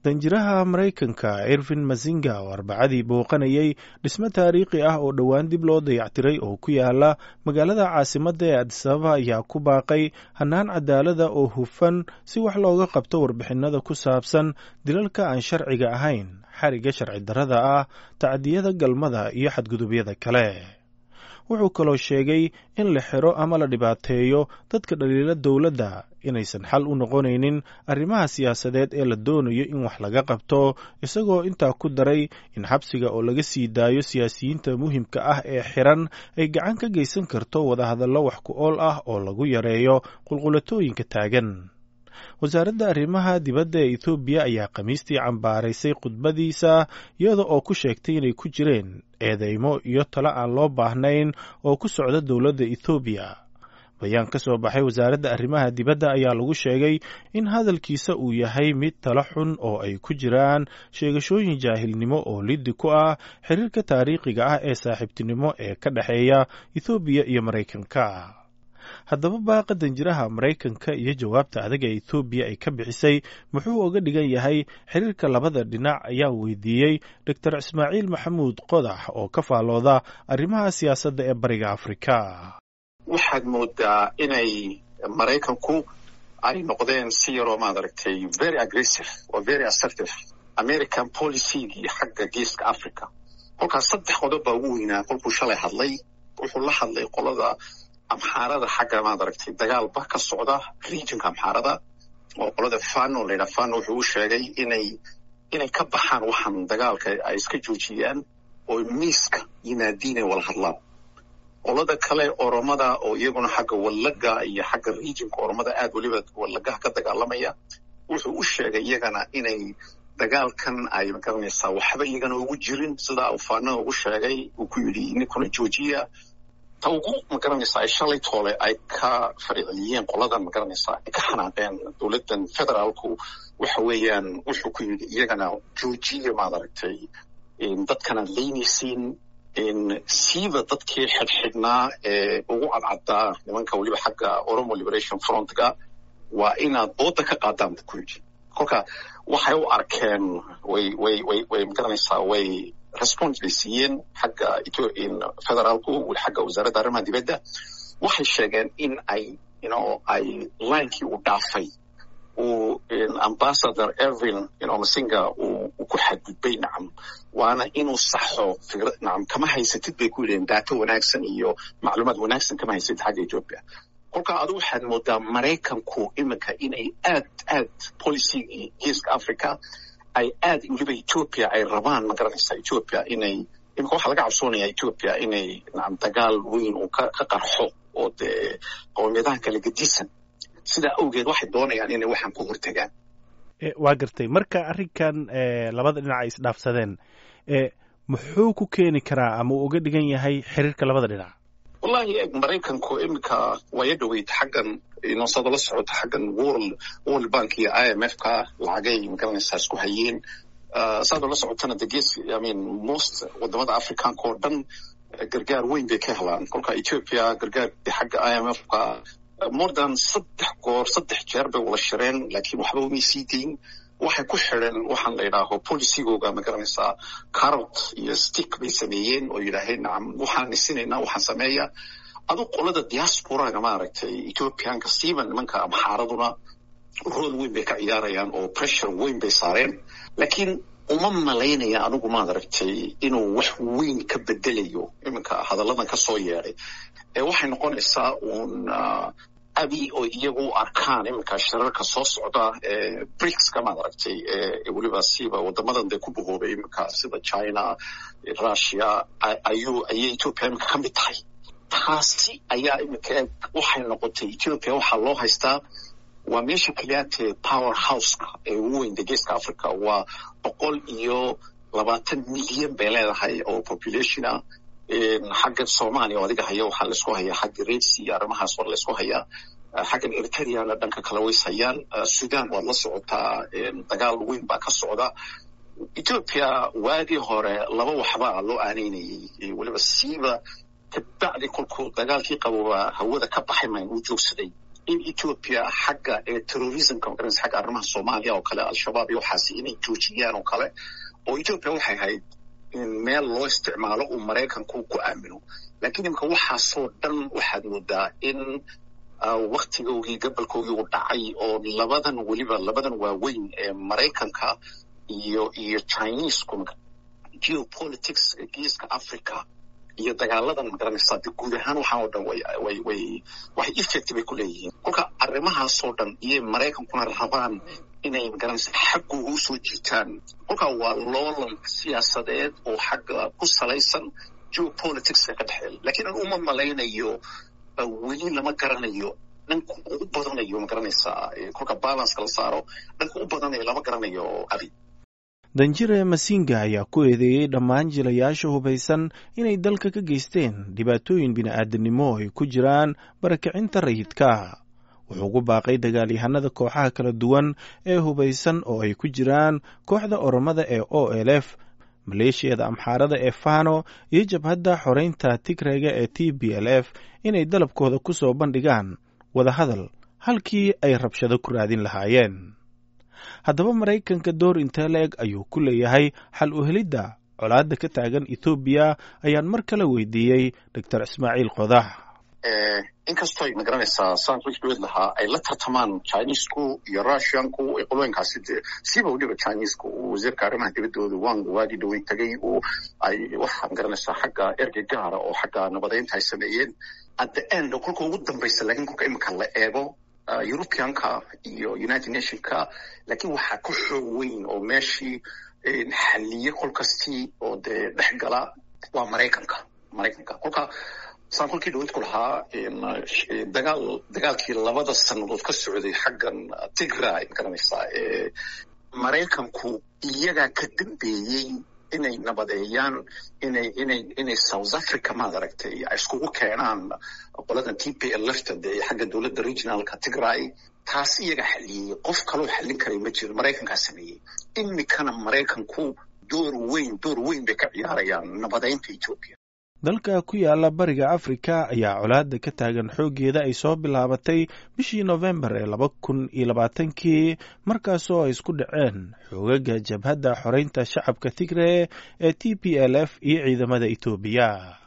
danjiraha maraykanka irvin masinga oo arbacadii booqanayay dhismo taariikhi ah oo dhowaan dib loo dayactiray oo ku yaala magaalada caasimadda ee adisababa ayaa ku baaqay hannaan cadaalada oo hufan si wax looga qabto warbixinada ku saabsan dilalka aan sharciga ahayn xariga sharci darrada ah tacdiyada galmada iyo xadgudubyada kale wuxuu kaloo sheegay in la xiro ama la dhibaateeyo dadka dhaliila dowladda inaysan xal u noqonaynin arrimaha siyaasadeed ee la doonayo in wax laga qabto isagoo intaa ku daray in xabsiga oo laga sii daayo siyaasiyiinta muhimka ah ee xiran ay gacan ka geysan karto wadahadallo wax ku ool ah oo lagu yareeyo qulqulatooyinka taagan wasaaradda arrimaha dibadda ee ethoobiya ayaa khamiistii cambaaraysay khudbadiisa iyada oo ku sheegtay inay ku jireen eedeymo iyo talo aan loo baahnayn oo ku socda dowladda ethoobiya bayaan ka soo baxay wasaaradda arrimaha dibadda ayaa lagu sheegay in hadalkiisa uu yahay mid talo xun oo ay ku jiraan sheegashooyin jaahilnimo oo liddi ku ah xiriirka taariikhiga ah ee saaxiibtinimo ee ka dhexeeya ethoobiya iyo maraykanka haddaba baaqa danjiraha maraykanka iyo jawaabta adag ee ethoobiya ay ka bixisay muxuu uga dhigan yahay xiriirka labada dhinac ayaa weydiiyey doctor ismaaciil maxamuud qodax oo ka faalooda arrimaha siyaasadda ee bariga afrika waxaad moodaa inay maraykanku ay noqdeen si yaroo maad aragtay very aggressive oo very assertive american policygii xagga geeska africa kolkaas saddex qodob baa ugu weynaa kolkuu shalay hadlay wuxuu la hadlay qolada amxaarada xagga maad aragtay dagaalba ka socda regionka amxaarada oo qolada fano layidhaha fano wuxuu u sheegay inay inay ka baxaan waxaan dagaalka ay iska joojiyaan oo miiska yimaadiin ay wala hadlaan qolada kale oromada oo iyaguna xagga wallaga iyo xagga regionka oromada aad weliba wallagaha ka dagaalamaya wuxuu u sheegay iyagana inay dagaalkan ay magaranaysaa waxba iyagana ugu jirin sidaa uu fano ugu sheegay uu ku yidhi ninkuna joojiya ta ugu magaranaysaa ay shalay toole ay ka fariiciyeen qoladan magaranaysaa ay ka xanaaqeen dowladdan federaalku waxa weeyaan wuxuu ku yidhi iyagana joojiya maad aragtay dadkanaad leynaysiin siiba dadkii xidhxidhnaa ee ugu cadcaddaa nimanka weliba xagga oromo liberation frontga waa inaad booda ka qaadaan buu ku yidhi kolka waxay u arkeen way way way way magaranaysaa way response bay siiyeen xagga federaalku xagga wasaaradda arrimaha dibadda waxay sheegeen in ay you ay linekii uu dhaafay uu ambassador ervin you masinga uu ku xadgudbay nacam waana inuu saxo fikrad nacam kama haysatid bay ku yidhaheen daato wanaagsan iyo macluumaad wanaagsan kama haysatid xagga ethiopia kolkaa adu waxaad moodaa maraykanku iminka inay aad aad policygii geeska africa ay aad weliba ethiopia ay rabaan ma garanaysaa ethiopia inay iminka waxaa laga cabsoonaya ethiopia inay nacam dagaal weyn uu ka ka qarxo oo dee qowmiyadahan kala gedisan sidaa awgeed waxay doonayaan inay waxaan ku hortagaan waa gartay marka arrinkan labada dhinac ay isdhaafsadeen muxuu ku keeni karaa ama uu uga dhigan yahay xiriirka labada dhinac wallahi maraykanku iminka waya dhaweyd xaggan inoosada la socota xaggan world world bank iyo i m f ka lacagay magaranaysaa isku hayeen saadoo la socotana de gees i mean most wadamada africanka oo dhan gargaar weyn bay ka helaan kolka ethiopia gargaarki xagga i m f ka more than saddex goor saddex jeer bay wala shireen laakiin waxba umay sii dayn waxay ku xidheen waxaan la yidhaaho policygooga ma garanaysaa carrot iyo stick bay sameeyeen oo yidhaaheen nacam waxaan isinaynaa waxaan sameeya adu qolada diasporaga maaragtay ethiopianka siiba nimanka amxaaraduna rool weyn bay ka ciyaarayaan oo pressure weyn bay saareen laakiin uma malaynaya anigu maad aragtay inuu wax weyn ka bedelayo iminka hadalladan ka soo yeedhay ee waxay noqonaysaa uun abi oo iyagu u arkaan iminka shirarka soo socda ee bricska maad aragtay ee weliba siiba wadamadan dee ku bahoobay iminka sida china russia ayuu ayay ethiopia iminka ka mid tahay taasi ayaa iminka waxay noqotay ethiopia waxaa loo haystaa waa meesha keliyaatee power houseka ee ugu weyn de geeska africa waa boqol iyo labaatan milyan bay leedahay oo populationa xagga soomaaliya oo adiga haya waxaa laisku hayaa xagga redsi iyo arrimahaas waa laisku hayaa xaggan eritreana dhanka kale ways hayaan sudan waad la socotaa dagaal weyn baa ka socda ethiopia waagii hore laba waxbaa loo aaneynayay weliba siiba kabacdi kolkuu dagaalkii qabooba hawada ka baxay mayn uu joogsaday in ethoopia xagga terrorismka magaranaysa xagga arrimaha soomaaliya oo kale al-shabaab iyo waxaasi inay joojiyaan oo kale oo ethoopia waxay ahayd in meel loo isticmaalo uu maraykanku ku aamino lakiin imika waxaasoo dhan waxaad moodaa in waktigoogii gabalkoogii uu dhacay oo labadan weliba labadan waaweyn ee maraykanka iyo iyo chinesku geopolitics geeska africa iyo dagaaladan magaranaysaa de guud ahaan waxaan oo dhan way way way waxay effect bay ku leeyihiin kolka arrimahaasoo dhan iyo maraykankuna rabaan inay magaranaysa xaggooga usoo jiitaan kolka waa loolan siyaasadeed oo xagga ku salaysan geopoliticska ka dhexeeya lakiin an uma malaynayo weli lama garanayo dhanka u badanayo magaranaysaa kolka balanceka la saaro dhanka u badanayo lama garanayo abi danjire masinga ayaa ku eedeeyey dhammaan jilayaasha hubaysan inay dalka ka geysteen dhibaatooyin bini'aadanimo ay ku jiraan barakicinta rayidka wuxuu ku baaqay dagaalyahanada kooxaha kala duwan ee hubaysan oo ay ku jiraan kooxda oromada ee o l f maleeshiyada amxaarada ee fano iyo jabhadda xoreynta tigrega ee t b l f inay dalabkooda ku soo bandhigaan wadahadal halkii ay rabshado ku raadin lahaayeen haddaba maraykanka door intee la eg ayuu ku leeyahay xal u helidda colaadda ka taagan ethoobiya ayaan mar kale weydiiyey doctor ismaaciil qodax inkastoo ay magaranaysaa saan wixdhoweed lahaa ay la tartamaan chinesku iyo russianku ee qolooyinkaasi de siba weliba chinesku uu wasiirka arrimaha dibaddooda wang waagii dhawey tagay uu ay waxaa magaranaysaa xagga ergey gaara oo xagga nabadeynta ay sameeyeen at the end kolka ugu dambaysa lakiin kolka imika la eego europeanka iyo united nationka lakiin waxaa ka xoog weyn oo meeshii xaliye kolkastii oo dee dhex gala waa maraykanka maraykanka kolka saan kolkii dhawad ku lahaa dagaal dagaalkii labada sannadood ka socday xaggan tigray magaranaysaa maraykanku iyagaa ka dambeeyey inay nabadeeyaan inay inay inay south africa maad aragtay ay iskugu keenaan qoladan t p l lfta dee xagga dowladda regionalka tigray taas iyaga xaliyey qof kaloo xallin karay ma jiro maraykankaa sameeyey imikana maraykanku door weyn door weyn bay ka ciyaarayaan nabadeynta ethoopia dalka ku yaala bariga afrika ayaa colaadda ka taagan xooggeeda ay soo bilaabatay bishii nofembar ee laba kun iyo labaatankii markaasoo ay isku dhaceen xoogaga jabhadda xoreynta shacabka tigre ee t p l f iyo ciidamada etoobiya